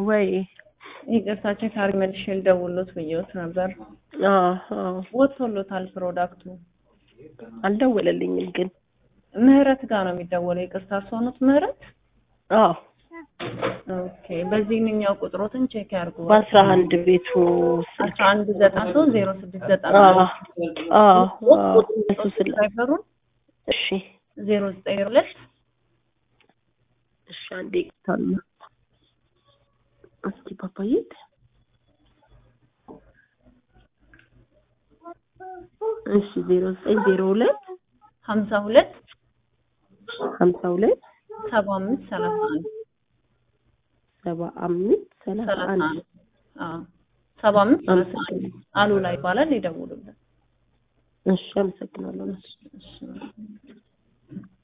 ወይ ይቅርታ ቼክ አድርጌ መልሼ ልደውልሎት ብዬዎት ነበር። አዎ አዎ ወጥቶሎታል ፕሮዳክቱ። አልደወለልኝም ግን ምህረት ጋር ነው የሚደወለው። ይቅርታ እርስዎ ኖት ምህረት? አዎ ኦኬ በዚህኛው ቁጥሮትን ቼክ ያድርጉ። በአስራ አንድ ቤቱ ስልክ አስራ አንድ ዘጠና ሶስት ዜሮ ስድስት ዘጠና አዎ አዎ አዎ እሱ ስለ ድራይቨሩን እሺ ዜሮ ዘጠኝ ሁለት እሺ አንዴ ይቅርታል እስኪ ፓፓዬ እሺ ዜሮ ዘጠኝ ዜሮ ሁለት ሀምሳ ሁለት ሀምሳ ሁለት ሰባ አምስት ሰላሳ አንድ ሰባ አምስት ሰላሳ ሰላሳ አንድ አንድ አዎ ሰባ አምስት ሰላሳ አንድ አሉላ ይባላል። ይደውሉልን። እሺ አመሰግናለሁ እሺ